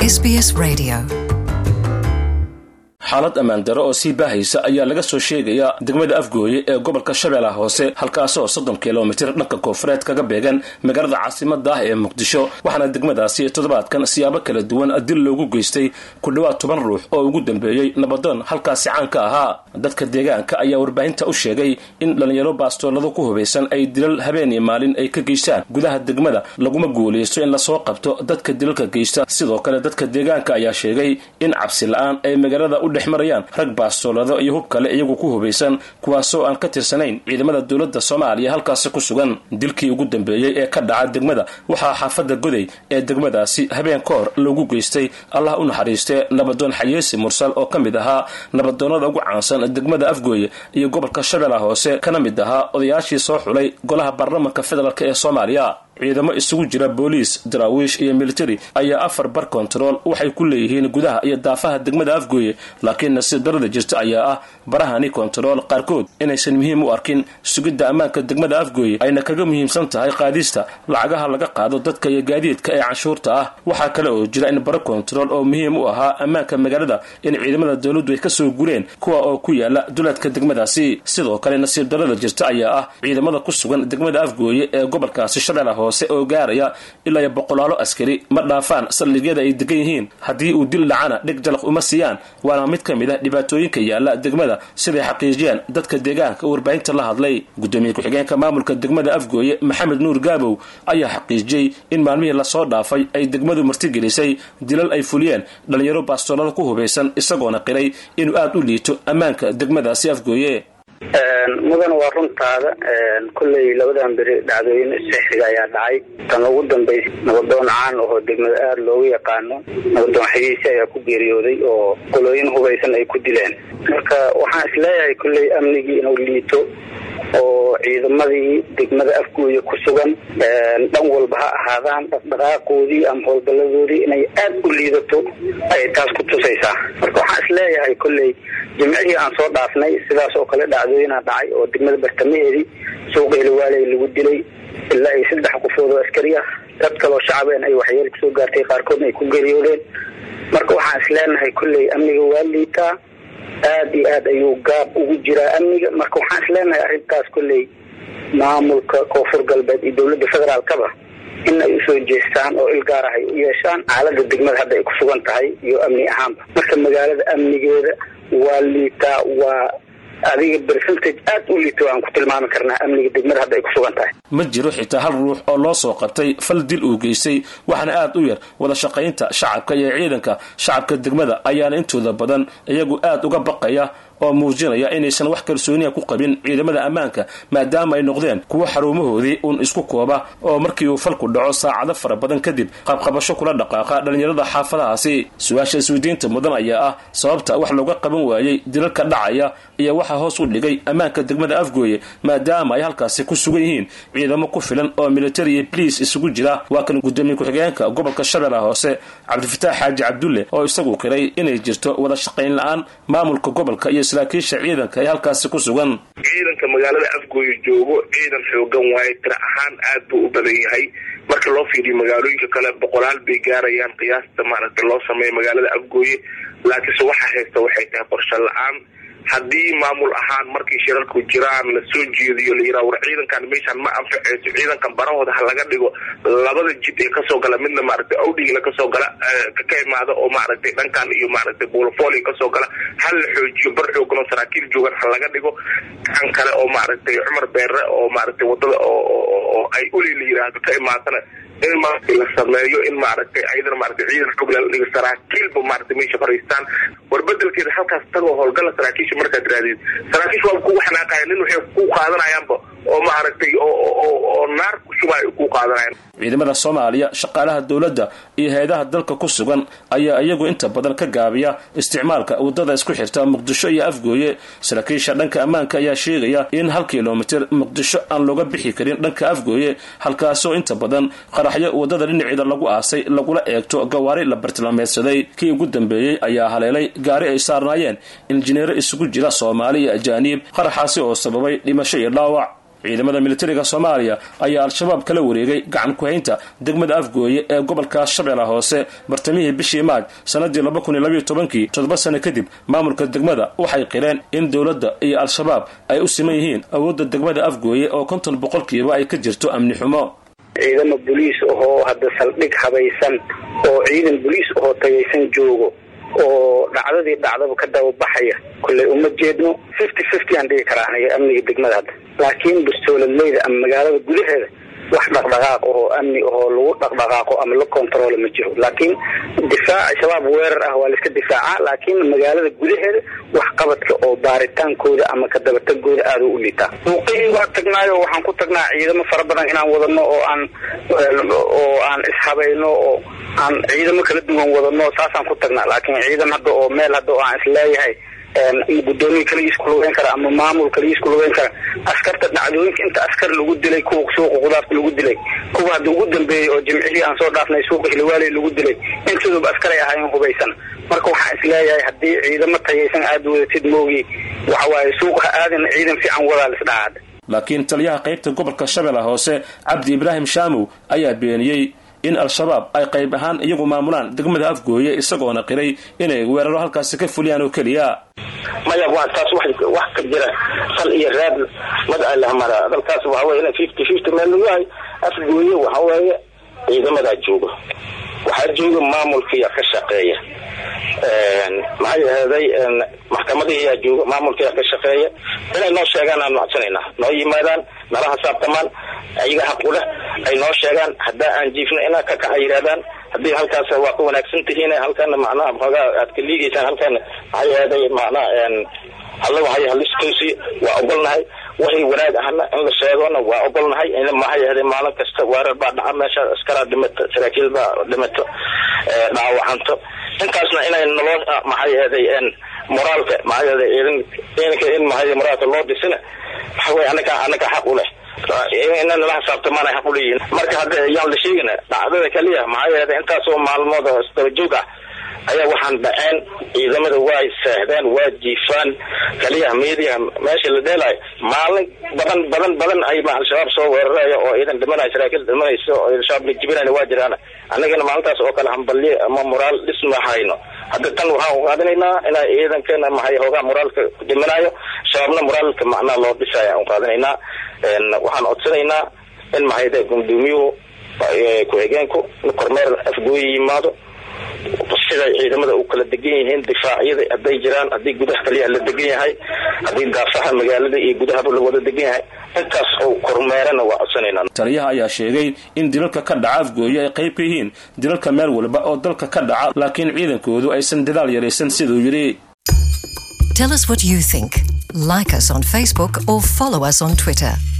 SBS Radio. xaalad ammaan daro oo sii baahaysa ayaa laga soo sheegayaa degmada afgooye ee gobolka shabeellaha hoose halkaasoo soddon kilomitir dhanka koonfureed kaga beegan magaalada caasimada ah ee muqdisho waxaana degmadaasi toddobaadkan siyaabo kala duwan dil loogu geystay ku dhowaad toban ruux oo ugu dambeeyey nabadoon halkaasi caan ka ahaa dadka deegaanka ayaa warbaahinta u sheegay in dhallinyaro baastoolado ku hubaysan ay dilal habeen iyo maalin ay ka geystaan gudaha degmada laguma guulaysto in lasoo qabto dadka dilalka geysta sidoo kale dadka deegaanka ayaa sheegay in cabsi la-aan ay magaalada u dhex marayaan rag baastoolado iyo hub kale iyagu ku hubaysan kuwaasoo aan ka tirsanayn ciidamada dowladda soomaaliya halkaasi ku sugan dilkii ugu dambeeyey ee ka dhaca degmada waxaa xaafadda goday ee degmadaasi habeen ka hor loogu geystay allah u naxariistee nabadoon xayeesi mursal oo ka mid ahaa nabadoonnada ugu caansan degmada afgooye iyo gobolka shabeellaha hoose kana mid ahaa odayaashii soo xulay golaha baarlamanka federaalk ee soomaaliya ciidamo isugu jira booliis daraawiish iyo militari ayaa afar bar kontarool waxay ku leeyihiin gudaha iyo daafaha degmada afgooye laakiin nasiib darada jirta ayaa ah barahani kontarool qaarkood inaysan muhiim u arkin sugidda ammaanka degmada afgooye ayna kaga muhiimsan tahay qaadista lacagaha laga qaado dadka iyo gaadiidka ee canshuurta ah waxaa kale oo jira in baro kontarool oo muhiim u ahaa ammaanka magaalada in ciidamada dowladdu ay kasoo guleen kuwa oo ku yaala duleedka degmadaasi sidoo kale nasiib darada jirta ayaa ah ciidamada ku sugan degmada afgooye ee gobolkaasi shabeellaha hoose oo gaaraya ilaa iyo boqolaalo askari ma dhaafaan saldhigyada ay degan yihiin haddii uu dil dhacana dhig jalaq uma siiyaan waana mid ka mid ah dhibaatooyinka yaala degmada siday xaqiijiyaan dadka deegaanka warbaahinta la hadlay gudoomiye ku-xigeenka maamulka degmada afgooye maxamed nuur gaabow ayaa xaqiijiyey in maalmihii lasoo dhaafay ay degmadu martigelisay dilal ay fuliyeen dhallinyaro baastoolada ku hubaysan isagoona qiray inuu aada u liito ammaanka degmadaasi afgooye mudan waa runtaada kolley labadan beri dhacdooyin sixriga ayaa dhacay tan ugu dambaysa nabadoon caan ahoo degmada aada loogu yaqaano nabadoon xagiisi ayaa ku geeriyooday oo qolooyin hubaysan ay ku dileen marka waxaan isleeyahay kolley amnigii inuu liito oo ciidamadii degmada afgooye ku sugan dhan walba ha ahaadaan dhaqdhaqaaqoodii ama howlgalladoodii inay aada u liidato ayay taas ku tusaysaa marka waxaan isleeyahay kolley jimcihii aan soo dhaafnay sidaas oo kale dhacdooyinaa dhacay oo degmada bartamaheedii suuqa heliwaaley lagu dilay ilaa iyo saddex qofood oo askari ah dad kaloo shacabeen ay waxyeelo kusoo gaartay qaarkoodna ay ku geeriyoodeen marka waxaan isleenahay kolley amniga waa liitaa aada iyo aad ayuu gaab ugu jiraa amniga marka waxaan isleenahay arrintaas kolley maamulka koonfur galbeed iyo dowladda federaalkaba in ay usoo jeestaan oo il gaar ah ay u yeeshaan xaalada degmada hadda ay ku sugan tahay iyo amni ahaanba marka magaalada amnigeeda waa liitaa waa adiga percentage aad u liito aan ku tilmaami karnaa amniga degmada hadda ay ku sugan tahay ma jiro xitaa hal ruux oo loo soo qabtay fal dil uu geystay waxaana aada u yar wada shaqaynta shacabka iyo ciidanka shacabka degmada ayaana intooda badan iyagu aada uga baqaya oo muujinaya inaysan wax kalsooniya ku qabin ciidamada ammaanka maadaama ay noqdeen kuwo xarumahoodii uun isku kooba oo markii uu falku dhaco saacado fara badan kadib qabqabasho kula dhaqaaqa dhallinyarada xaafadahaasi su-aasha isweydiinta mudan ayaa ah sababta wax looga qaban waayey dilalka dhacaya iyo waxaa hoos u dhigay ammaanka degmada afgooye maadaama ay halkaasi ku sugan yihiin ciidamo ku filan oo military iyo bliis isugu jira waa kan gudoomiye ku-xigeenka gobolka shabeellaha hoose cabdifataax xaaji cabdulle oo isagu qiray inay jirto wada shaqayn la-aan maamulka gobolka iyo saraakiisha ciidanka ee halkaasi ku sugan ciidanka magaalada afgooye joogo ciidan xoogan waaye tira ahaan aad buu u badan yahay marka loo fiiriyo magaalooyinka kale boqolaal bay gaarayaan qiyaasta maaragta loo sameeyo magaalada afgooye laakiinse waxaa haysta waxay tahay qorshe la-aan haddii maamul ahaan markay shirarku jiraan la soo jeediyo la yiraha war ciidankan meeshaan ma anfaceyso ciidankan barahooda ha laga dhigo labada jid ee kasoo gala midna maaragtay awdhigla kasoo gala ka imaada oo maaragtay dhankan iyo maaragtay buulafoli kasoo gala ha la xoojiyo bar xoogan oo saraakiil joogan ha laga dhigo kan kale oo maaragtay cumar beere oo maaragtay wadada oo ay uli la yiraahdo ka imaadana in maaragtay la sameeyo in maaragtay ayadana maaragtay ciidan xog la dhigo saraakiilba maaragtay meesha fariistaan war bedelkeeda halkaas tagoo howlgala saraakiisha markaad raadid saraakiisha waa kugu xanaaqaya nin waxay ku qaadanayaanba oo maaragtay oo naar ku shuba ay ku qaadanayaan ciidamada soomaaliya shaqaalaha dowladda iyo hay-adaha dalka ku sugan ayaa iyagu inta badan ka gaabiya isticmaalka waddada isku xirta muqdisho iyo afgooye saraakiisha dhanka ammaanka ayaa sheegaya in hal kilomitir muqdisho aan looga bixi karin dhanka afgooye halkaasoo inta badan qaraxyo waddada dhinaceeda lagu aasay lagula eegto gawaari la bartilmaameedsaday kii ugu dambeeyey ayaa haleelay gaari ay saarnaayeen injineero isugu jira soomaali iyo ajaaniib qaraxaasi oo sababay dhimasho iyo dhaawac ciidamada militariga soomaaliya ayaa al-shabaab kala wareegay gacan ku-haynta degmada afgooye ee gobolka shabeella hoose bartamihii bishii maaj sanadii laba kun iyo labayo tobankii toddoba sano kadib maamulka degmada waxay qireen in dowladda iyo al-shabaab ay u siman yihiin awoodda degmada afgooye oo konton boqolkiiba ay ka jirto amni xumo ciidamo boliis ahoo hadda saldhig habaysan oo ciidan boliis ahoo tagaysan joogo oo dhacdadii dhacdaba ka dababaxaya kolley uma jeedno fifty fifty aan dhigi karaa aniga amniga degmada hadda laakiin bustooladleyda ama magaalada gudaheeda wax dhaqdhaqaaq ahoo amni ahoo lagu dhaqdhaqaaqo ama la controlo ma jiro laakiin difaaca shabaab weerar ah waa la iska difaacaa laakiin magaalada gudaheeda wax qabadka oo baaritaankooda ama ka dabatagooda aada u liitaa muuqihii waa tagnaayo waxaan ku tagnaa ciidamo fara badan inaan wadano oo aan oo aan ishabayno oo aan ciidamo kala duwan wadano saasaan ku tagnaa laakiin ciidan hadda oo meel hadda oo aan isleeyahay gudoomiya kaligiis ku lugeyn kara ama maamul kaligiis ku lugeyn kara askarta dhacdooyinka inta askar lagu dilay kuwa suuqa qudaarta lagu dilay kuwa hadda ugu dambeeyey oo jimcihii aan soo dhaafnay suuqa hilwaaley lagu dilay intooduba askaray ahaayeen hubaysan marka waxaan isleeyahay haddii ciidamo tayaysan aada wadatid moogi waxawaaye suuqa ha aadin ciidan fiican wadaa lisdhacaad laakiin taliyaha qaybta gobolka shabeella hoose cabdi ibraahim shaamow ayaa beeniyey in al-shabaab ay qayb ahaan iyagu maamulaan degmada afgooye isagoona qiray inay weeraro halkaasi ka fuliyaan oo keliya maya waa taas wax ka jira sal iyo raad mad alahmara dalkaas waxa wey ina fifty fifty meel lagu yahay afgooye waxa weeye ciidamadaa jooga waxaa jooga maamulkiya ka shaqeeya maxay ahaday maxkamadihiyaa jooga maamulkiyaa ka shaqeeya inay noo sheegaan aan macsanayna noo yimaadaan nala hasaabtamaan ayaga xaq u leh ay noo sheegaan haddaa aan jiifno inaa ka kaca yidhahdaan haddii halkaas waa ka wanaagsan tihiin halkaana macnaha xoogaa aad ka liigaysaan halkaana maxay ahaday macnaha alla waxay haliskaysi waa ogolnahay waxay wanaag ahna in la sheegona waa ogolnahay in maxay ahaday maalin kasta weerar baa dhaca meesha askaraa dhimato saraakiil baa dhimato dhaawacanto intaasna inay naloo maxay ahaday moraalka maxay ahaday ciidanka in maxay moraalka loo dhisina waxa wey anaka anaka xaq u leh ina nala xisaabtamaana xaq uleeyihin marka hadda yaan la sheegina dhacdada kaliya maxay ahaday intaasoo maalmood oo isdaba joog ah ayaa waxaan dhaceen ciidamada waa seexdeen waa jiifaan kaliya media meesha la dheelayo maalin badan badan badan ay ma al-shabaab soo weeraraya oo ciidan dhimanaya saraakiil dhimanaysa oo al-shabaab la jibinayna waa jiraan annagana maalintaas oo kale hambalye ama moraal dhisma hayno hadda tan waxaan u qaadanaynaa inaa ciidankana maxay hoogaa moraalka dhiminayo shabaabna moraalka macnaa loo dhisaya aan qaadanaynaa waxaan codsanaynaa in maxayde guddoomiyuhu ku-xigeenku kormeer afgooyi yimaado siday ciidamada u kala degan yihiin difaacyada hadday jiraan haddii gudaha kaliya la degan yahay haddii daafaha magaalada iyo gudahaba la wada degan yahay intaas oo kormeerana waa codsanayna taliyaha ayaa sheegay in dilalka ka dhaca afgooye ay qayb ka yihiin dilalka meel walba oo dalka ka dhaca laakiin ciidankoodu aysan dadaal yaraysan siduu yidhi Tell us what you think. Like us on Facebook or follow us on Twitter.